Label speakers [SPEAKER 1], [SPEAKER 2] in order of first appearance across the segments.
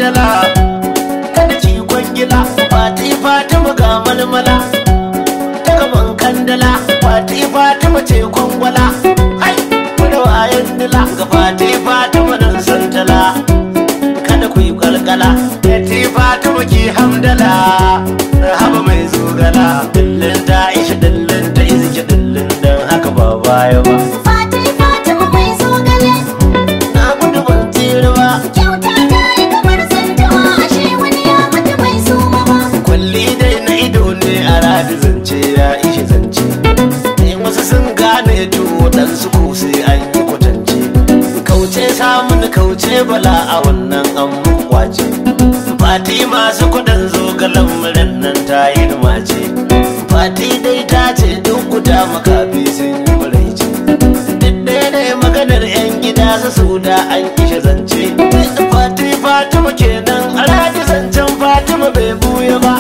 [SPEAKER 1] hamdala kada ki kwangila fati fatima ga malmala ta gaban kandala fati fatima ce kwangwala hai da wayan dila ga fati fatima nan santala kada ku yi kalkala fati fatima ki hamdala haba mai zogala dillin ta isha dillin ta iziki dillin dan haka ba baya ba
[SPEAKER 2] Fati Fatima mai zogale
[SPEAKER 1] na gudu ban tsira ba
[SPEAKER 2] kyauta ta yi kamar zantawa ashe wani ya mata bai suma ba.
[SPEAKER 1] kwalli dai na ido ne a radi zance ya ishe zance ne wasu sun gane to waɗansu ko sai an yi kwatance kauce samun kauce bala a wannan an mun kwace fati masu kudin zogalan muran nan ta yi mace fati dai ta ce duk guda makafi sun yi muraice duk ɗaya ne maganar 'yan gida su su da an kishe zance fati fatima kenan a radi zancen fatima bai buya ba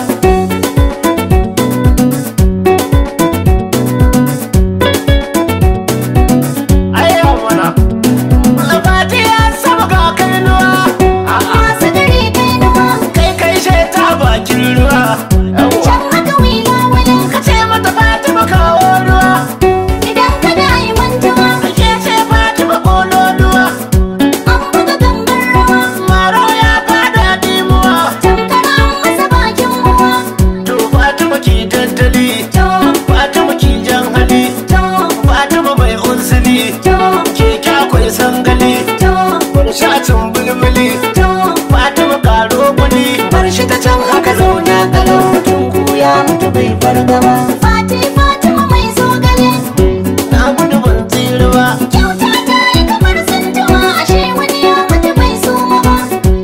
[SPEAKER 1] Ayya mana Fati ya saba ga kainuwa
[SPEAKER 2] Masu dare kai nawa
[SPEAKER 1] kai kai sheta bakin ruwa
[SPEAKER 2] can haka wila wani
[SPEAKER 1] ka ce mata fatima kawo ruwa
[SPEAKER 2] idan ka da yi mantawa
[SPEAKER 1] ke ce fatima kololuwa
[SPEAKER 2] an buga gangar rawa
[SPEAKER 1] maro ya fada dimuwa
[SPEAKER 2] tamkar an masa bakin ruwa.
[SPEAKER 1] to fatima ki tattali
[SPEAKER 2] To,
[SPEAKER 1] fatima ki jan hali
[SPEAKER 2] to,
[SPEAKER 1] fatima mai unsili
[SPEAKER 2] to,
[SPEAKER 1] ke kyakwai sangali
[SPEAKER 2] to,
[SPEAKER 1] wani shatin bulbuli
[SPEAKER 2] to.
[SPEAKER 1] fatima karo kuli bar shi ta can haka zauna kalau mutum ko ya mutu bai fargaba
[SPEAKER 2] Fati Fatima mai zogale
[SPEAKER 1] na gudu ban tsira ba
[SPEAKER 2] kyauta ta yi kamar zantawa ashe wani ya mata bai suma ba.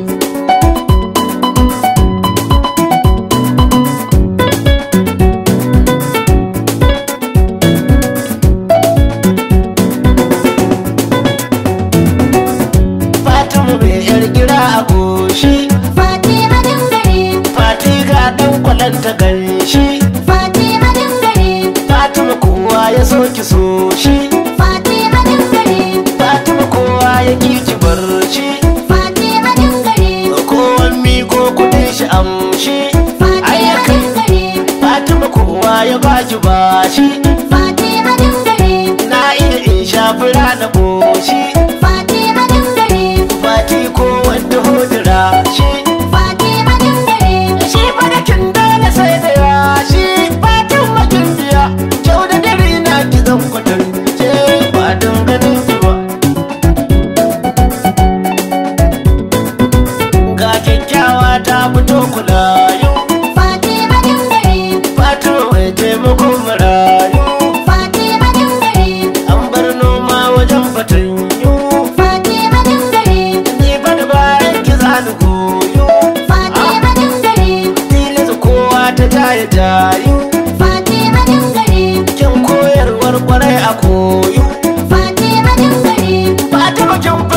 [SPEAKER 1] fatima mai yar gira a goshi
[SPEAKER 2] Fati a dangare,
[SPEAKER 1] fati ga dan kwalanta ganshi
[SPEAKER 2] Fati a dangare,
[SPEAKER 1] fatima kowa ya so ki so shi
[SPEAKER 2] Fati a dangare,
[SPEAKER 1] fatima kowa ya ki ki bar shi
[SPEAKER 2] Fati a dangare,
[SPEAKER 1] kowan miko kudin shi amshi
[SPEAKER 2] Fati a
[SPEAKER 1] ayyakan
[SPEAKER 2] dangare,
[SPEAKER 1] fatima kowa ya baki bashi
[SPEAKER 2] Fati a dangare,
[SPEAKER 1] na iya in shafi rana boshi
[SPEAKER 2] Fati a dangare,
[SPEAKER 1] fati ko wanda hodira shi
[SPEAKER 2] Fati a dangare,
[SPEAKER 1] shi fadakin dole sai da yashi fatin makin biya kyau da dare na ki zan kwatance ba don ganin ki ba ga kyakkyawa ta fito kulayu
[SPEAKER 2] Fati a dangare,
[SPEAKER 1] fatin mai taimakon marayu
[SPEAKER 2] Fati a dangare,
[SPEAKER 1] an bar noma wajen fatanyu
[SPEAKER 2] Fati a dangare,
[SPEAKER 1] ni fa da bayan ki zani koyo
[SPEAKER 2] Fati a dangare,
[SPEAKER 1] tilasta kowa ta jaya jayu
[SPEAKER 2] Fati a dangare,
[SPEAKER 1] kin koyarwar kwarai a koyo
[SPEAKER 2] Fati a dangare,
[SPEAKER 1] Fatima kin